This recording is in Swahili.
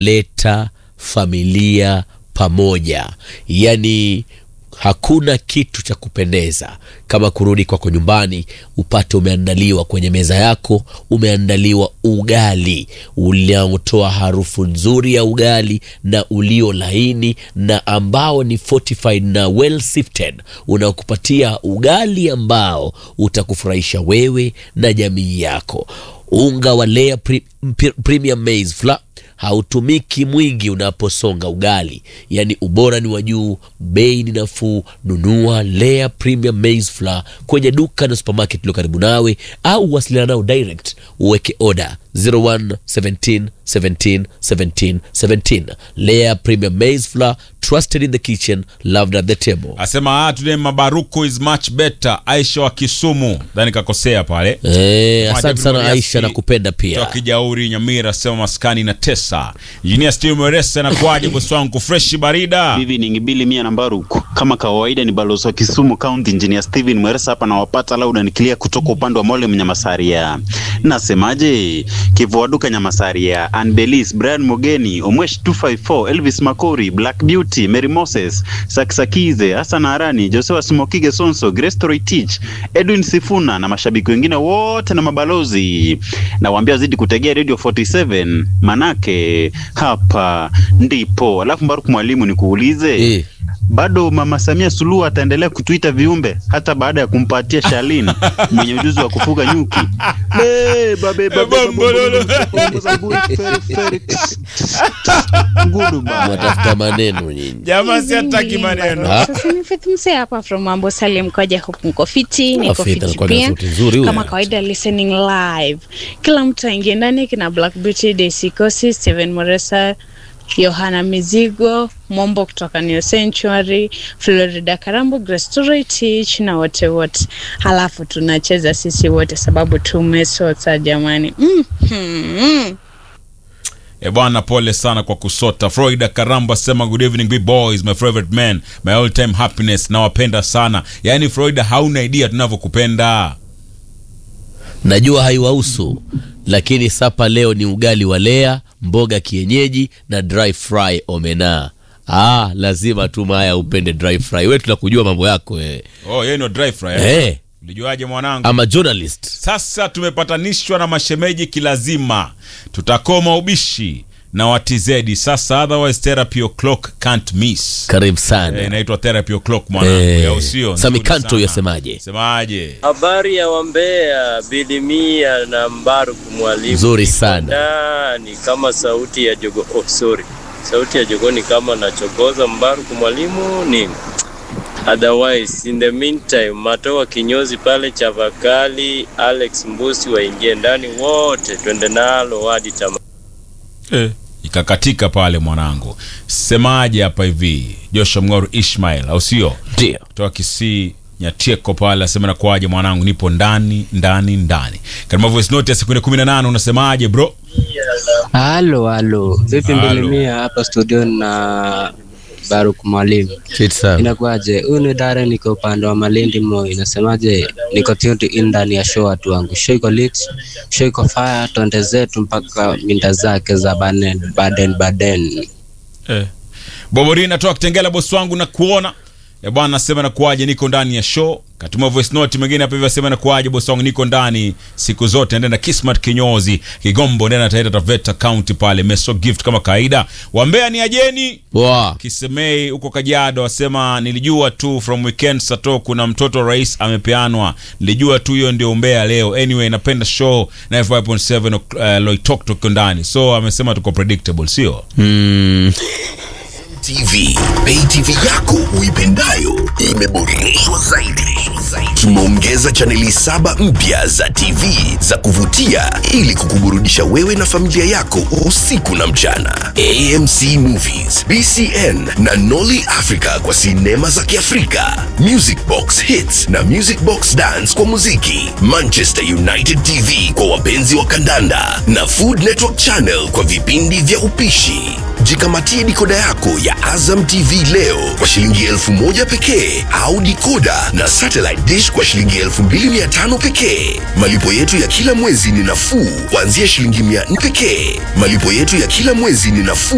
leta familia pamoja. Yaani hakuna kitu cha kupendeza kama kurudi kwako nyumbani upate umeandaliwa kwenye meza yako, umeandaliwa ugali unaotoa harufu nzuri ya ugali na ulio laini na ambao ni fortified na well sifted, unaokupatia ugali ambao utakufurahisha wewe na jamii yako. Unga wa Lea pre, pre, Premium Maize Flour hautumiki mwingi unaposonga ugali, yaani ubora ni wa juu, bei ni nafuu. Nunua Lea Premium Maize Flour kwenye duka na supermarket iliyo karibu nawe, au wasiliana nao direct uweke oda 01 17 17 17 17. Lea Premium Maize Flour, trusted in the kitchen, loved at the table. Asema ah, today mabaruku is much better. Aisha wa Kisumu, dhani kakosea pale. Eh, asante sana Mwajabu Aisha, Moriasi, nakupenda pia. Toka Kijauri Nyamira, sema maskani na tesa. Engineer Steve Mweresa na kwaje bosi wangu fresh barida. Evening Bili Mia na Mbaruku. Kama kawaida ni balozi wa Kisumu County Engineer Steven Mweresa hapa na wapata lauda nikilia kutoka upande wa Mole Mnyamasaria. Nasemaje? Kivuaduka Nyamasaria, Anbelis, Brian Mogeni, Omwesh 254, Elvis Makori, Black Beauty, Mary Moses, Saksakize, Hassan Arani, Joseph Smokige Sonso, Grace Toroitich, Edwin Sifuna na mashabiki wengine wote na mabalozi. Nawaambia zidi kutegea Radio 47 manake hapa ndipo. Alafu Mbaruku mwalimu nikuulize Eh. bado Mama Samia Suluhu ataendelea kutuita viumbe hata baada ya kumpatia Shalin mwenye ujuzi wa kufuga nyuki. Le, babe, babe, babe, Bombololo. babe, zaburi, feri, feri. Ngudu ba. Mwatafuta maneno nyinyi. Jamaa si hataki maneno. Ha? Sasa ni Faith Msee hapa from Mambo Salim koja hope mko fiti, Ah, niko Faith fiti anakuwa na pia. sauti nzuri huyo. Kama kawaida listening live. Kila mtu aingie ndani kina Black Beauty, Daisy Kosi, Steven Moresa, Yohana Mizigo, Mombo kutoka New Sanctuary, Florida Karambo, Grace Toroitich na wote wote. Halafu tunacheza sisi wote sababu tumesota jamani. Mm. Hmm. E bwana, pole sana kwa kusota. Florida Karamba sema good evening big boys, my favorite man, my all time happiness. Nawapenda sana. Yaani Florida, hauna idea tunavyokupenda. Najua haiwahusu, lakini sapa leo ni ugali wa Lea, mboga kienyeji na dry fry omena. Ah, lazima tu Maya upende dry fry. Wewe tunakujua mambo yako wewe. Oh, yeye ndio dry fry. Eh? Eh, Ulijuaje mwanangu? ama journalist. Sasa tumepatanishwa na mashemeji kilazima, tutakoma ubishi na watizedi sasa, otherwise therapy o'clock can't miss. Karibu Eh, sana. inaitwa therapy o'clock mwanangu, Eh, ya usio Sami nzuri Kanto sana. yasemaje? Semaje? Habari ya Wambea, Bilimia na Mbaruku mwalimu. Nzuri sana. Ndani kama sauti ya jogo. Oh, sorry. Sauti ya jogo ni kama nachokoza Mbaruku mwalimu nini? Otherwise, in the meantime, Matoa kinyozi pale Chavakali, Alex Mbusi waingie ndani wote, twende nalo hadi tama. Eh, ikakatika pale mwanangu. Semaje hapa hivi? Joshua Mng'oru Ishmael, au sio? Ndio. kutoka Kisii Nyatieko pale asema na kwaje mwanangu, nipo ndani ndani ndani. Katika voice note ya sekunde 18 unasemaje bro? Halo, halo. Vipi Halo. Mbilimia hapa studio na Baruk Mwalimu. Shit sana. Inakuwaje? Huyu ni Dare, niko upande wa Malindi Moi. Inasemaje? Niko tuned in ndani ya show watu wangu. Show iko lit, show iko fire, twende zetu mpaka minda zake za Baden Baden. Baden. Eh. Bobori natoka Kitengela bosi wangu na kuona. Eh bwana nasema na kuaje niko ndani ya show. Katuma voice note mwingine hapa hivi asema na kuaje bosi wangu niko ndani siku zote ndani na Kismat Kinyozi, Kigombo ndani na Taita Taveta County pale Meso Gift kama kawaida. Wambea ni ajeni. Wow. Kisemei huko Kajiado wasema nilijua tu from weekend sato kuna mtoto wa rais amepeanwa. Nilijua tu hiyo ndio umbea leo. Anyway, napenda show 95.7 uh, Loitok tuko ndani. So amesema tuko predictable, sio? Mm. TV, Pay TV yako uipendayo imeboreshwa zaidi. Tumeongeza chaneli saba mpya za TV za kuvutia ili kukuburudisha wewe na familia yako usiku na mchana. AMC Movies, BCN na Nolly Africa kwa sinema za Kiafrika, Music Box Hits na Music Box Dance kwa muziki, Manchester United TV kwa wapenzi wa kandanda na Food Network Channel kwa vipindi vya upishi. Jikamatie dikoda yako ya Azam TV leo kwa shilingi elfu moja pekee au dikoda na satellite dish kwa shilingi elfu mbili mia tano pekee. Malipo yetu ya kila mwezi ni nafuu kuanzia shilingi mia nne pekee. Malipo yetu ya kila mwezi ni nafuu